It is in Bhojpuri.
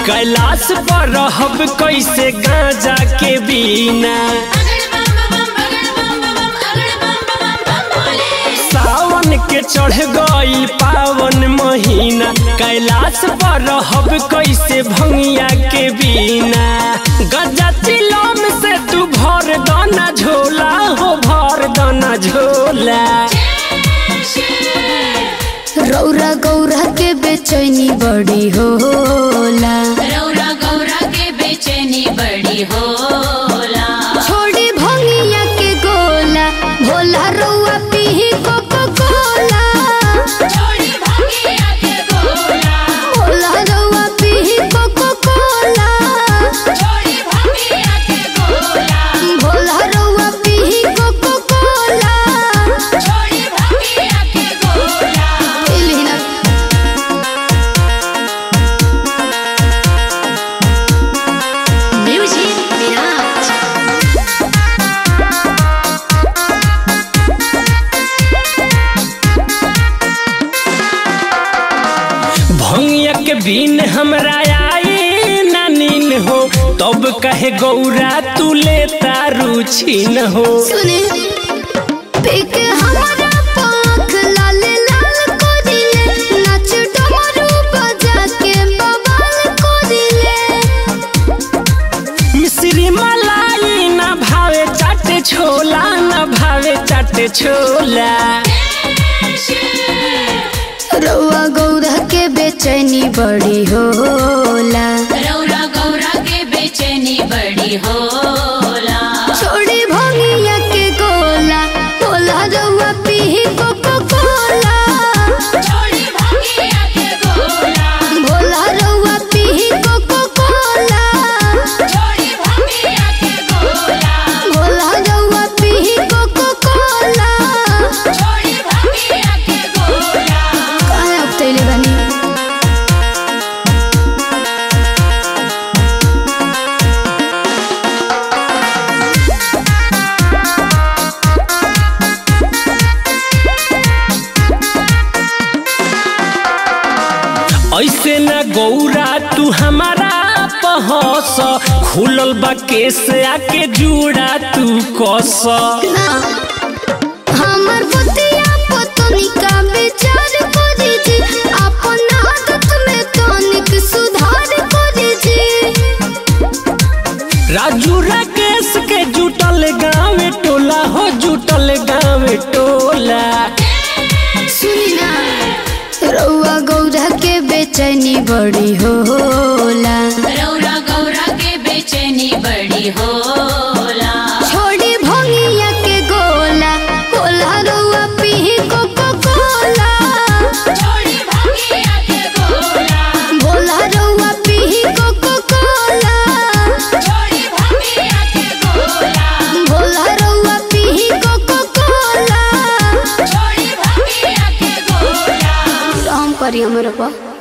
कैलाश पर रहब कैसे गांजा के बिना सावन के चढ़ गई पावन महीना कैलाश पर रहब कैसे भंगिया के बिना गजा चिलम से तू भर दाना झोला हो भर दाना झोला रौरा गौरा के बेचैनी बड़ी होला रौरा गौरा के बेचैनी बड़ी होला छोड़ी भंगिया के गोला भोला रौआ पीही कोको कोला छोड़ी भंगिया के गोला भोला रौआ पीही कोको कोला छोड़ी भंगिया के गोला भोला रौआ पीही कोको कोला छोड़ी भंगिया के गोला पीली ना म्यूजिक विराज भंगिया के बिन हमरा आई ना नीन हो तब कहे गौरा तू लेता रुचि न हो सुने पीके हमारा पाख लाल लाल को दिले नाच डमरू बजा के बवाल को दिले मिश्री मलाई ना भावे चाटे छोला ना भावे चाटे छोला रौआ गौरा के बेचैनी बड़ी होला रौरा गौरा के बेचैनी बड़ी होला छोड़ी भंगिया के गोला भोला रौआ पीही कोको कोला छोड़ी भंगिया के गोला भोला रौआ पीही कोको कोला छोड़ी भंगिया के गोला भोला रौआ पीही कोको कोला छोड़ी भंगिया के गोला काहे अब तैले बनी ऐसे ना गौरा तू हमारा पहस खुलल बा केस आके जुड़ा तू कस ना हमर बुतिया पतनी का विचार करी जी अपन आदत में तनिक सुधार करी जी राजू राकेश के जुटल गाँव टोला हो जुटल गाँव टोला सुनी ना रौआ गौरा के बेचैनी बड़ी होला रौरा गौरा के बेचैनी बड़ी होला छोड़ी भंगिया के गोला भोला रौआ पीही कोको कोला छोड़ी भंगिया के गोला भोला रौआ पीही कोको कोला छोड़ी भंगिया के गोला भोला रौआ पीही कोको कोला छोड़ी भंगिया के गोला राम करी हमरे पा